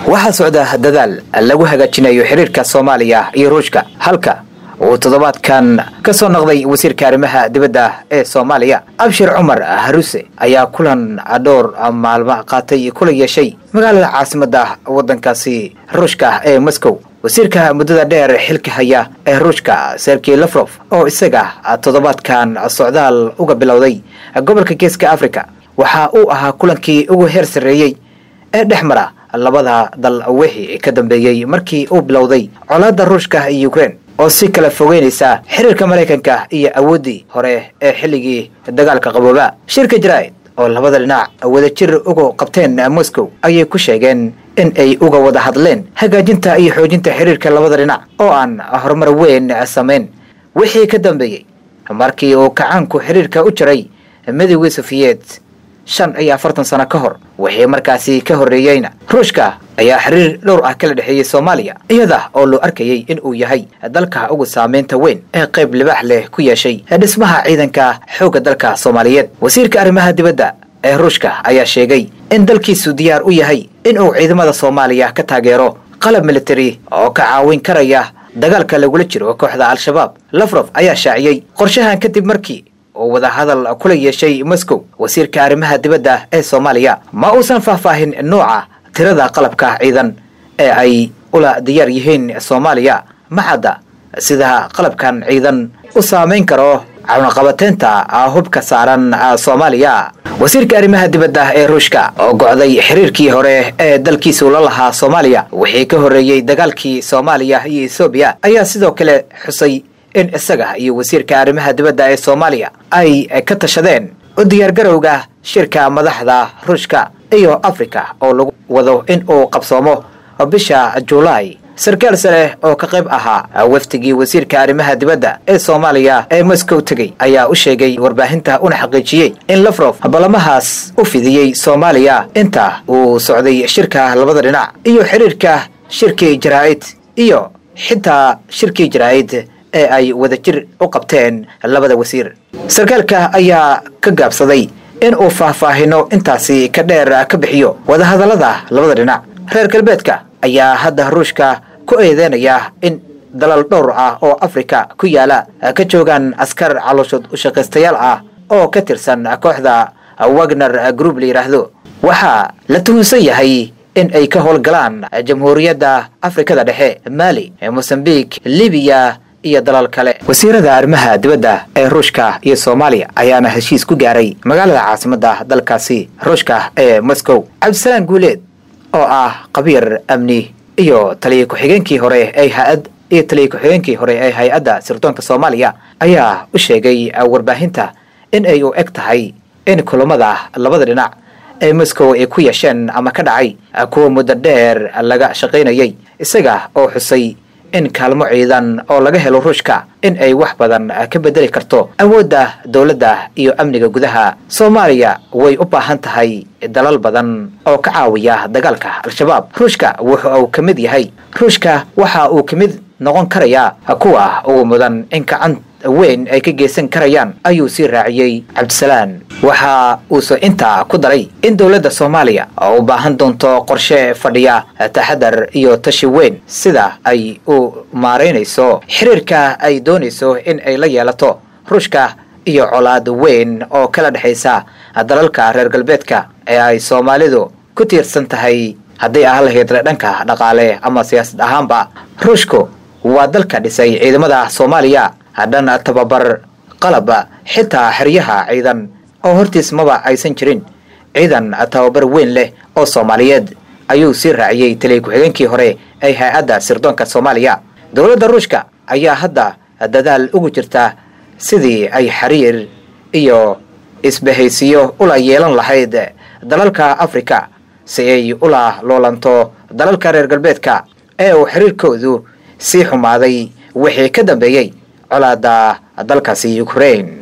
waxaa socda dadaal lagu hagaajinayo xiriirka soomaaliya iyo ruushka halka uu toddobaadkan ka soo noqday wasiirka arrimaha dibadda ee soomaaliya abshir cumar haruse ayaa kulan dhowr maalmo qaatay kula yeeshay magaalada caasimadda waddankaasi ruushka ee moscow wasiirka muddada dheer xilka haya ee ruushka sergey lafrof oo isaga toddobaadkan socdaal uga bilowday gobolka geeska africa waxa uu ahaa kulankii ugu heer sarreeyey ee dhex mara labada dal wixii ka dambeeyey markii uu bilowday colaadda ruushka iyo ukrein oo si kala fogeynaysa xiriirka maraykanka iyo awooddii hore ee xilligii dagaalka qabooba shirka jaraa'id oo labada dhinac wadajir uga qabteen moscow ayay ku sheegeen in ay uga wada hadleen hagaajinta iyo xoojinta xiriirka labada dhinac oo aan horumar weyn samayn wixii ka dambeeyey markii uu kacaanku xiriirka u jiray midoogii sofiyeed shan iyo afartan sano ka hor wixii markaasi ka horreeyeyna ruushka ayaa xiriir dhowr ah kala dhexeeyey soomaaliya iyada oo loo arkayey in uu yahay dalka ugu saameynta weyn ee qayb libaax leh ku yeeshay dhismaha ciidanka xoogga dalka soomaaliyeed wasiirka arrimaha dibadda ee ruushka ayaa sheegay in dalkiisu diyaar u yahay in uu ciidamada soomaaliya ka taageero qalab militari oo ka caawin karaya dagaalka lagula jiro kooxda al-shabaab lafrof ayaa shaaciyey qorshahan kadib markii oo wadahadal kula yeeshay moscow wasiirka arrimaha dibadda ee soomaaliya ma uusan faahfaahin nooca tirada qalabka ciidan ee ay ula diyaar yihiin soomaaliya maxadda sida qalabkan ciidan u saamayn karo cawinqabateynta hubka saaran soomaaliya wasiirka arrimaha dibadda ee ruushka oo go'day xiriirkii hore ee dalkiisu la lahaa soomaaliya wixii ka horreeyey dagaalkii soomaaliya iyo ethoobiya ayaa sidoo kale xusay in isaga iyo wasiirka arrimaha dibadda ee soomaaliya ay ka tashadeen u diyaargarowga shirka madaxda ruushka iyo afrika oo lagu wado in uu qabsoomo bisha julaay sarkaal sare oo ka qayb ahaa wafdigii wasiirka arrimaha dibadda ee soomaaliya ee moscow tegey ayaa u sheegay warbaahinta una xaqiijiyey in lafrof ballamahaas u fidiyey soomaaliya inta uu socday shirka labada dhinac iyo xiriirka shirkii jaraa'id iyo xitaa shirkii jaraa'id ee ay wadajir u qabteen labada wasiir sarkaalka ayaa ka gaabsaday in uu faahfaahino intaasi ka dheer ka bixiyo wadahadallada labada dhinac reer galbeedka ayaa hadda ruushka ku eedeynaya in dalal dhowr ah oo afrika ku yaala ka joogaan askar calooshood ushaqaystayaal ah oo ka tirsan kooxda wagner group la yidhaahdo waxaa la tuhunsan yahay in ay ka howlgalaan jamhuuriyadda afrikada dhexe maali mosambiq libiya iyo dalal kale wasiirada arrimaha dibadda ee ruushka iyo soomaaliya ayaana heshiis ku gaaray magaalada caasimadda dalkaasi ruushka ee moscow cabdisalaam guuleed oo ah qabiir amni iyo taliya ku-xigeenkii hore ee ha-ad iyo taliya ku-xigeenkii hore ee hay-adda sirdoonka soomaaliya ayaa u sheegay warbaahinta in ay u eg tahay in kulamada labada dhinac ee moscow ay ku yeesheen ama ka dhacay kuwa muddo dheer laga shaqaynayay isaga oo xusay in kaalmo ciidan oo laga helo ruushka in ay wax badan ka bedeli karto awoodda dowladda iyo amniga gudaha soomaaliya way u baahan tahay dalal badan oo ka caawiya dagaalka al-shabaab ruushka wuxa uu ka mid yahay ruushka waxa uu ka mid noqon karayaa kuwa ugu mudan in gacan weyn ay ka geysan karayaan ayuu sii raaciyey cabdisalaan waxa uuse intaa ku daray in dowladda soomaaliya oo u baahan doonto qorshe fadhiya taxadar iyo tashi weyn sida ay u maaraynayso xiriirka ay doonayso in ay la yeelato ruushka iyo colaad weyn oo kala dhexaysa dalalka reer galbeedka ee ay soomaalidu ku tiirsan tahay hadday ahaan lahayd dhanka dhaqaale ama siyaasad ahaanba ruushku waa dalka dhisay ciidamada soomaaliya dhan tababar qalab xitaa xeryaha ciidan oo hortiis maba aysan jirin ciidan tababar weyn leh oo soomaaliyeed ayuu sii raaciyey taliya ku-xigeenkii hore ee hay-adda sirdoonka soomaaliya dowladda ruushka ayaa hadda dadaal ugu jirta sidii ay xiriir iyo isbahaysiyo ula yeelan lahayd dalalka afrika si ay ula loolanto dalalka reer galbeedka ee uu xiriirkoodu sii xumaaday wixii ka dambeeyey colaada dalkaasi ukraine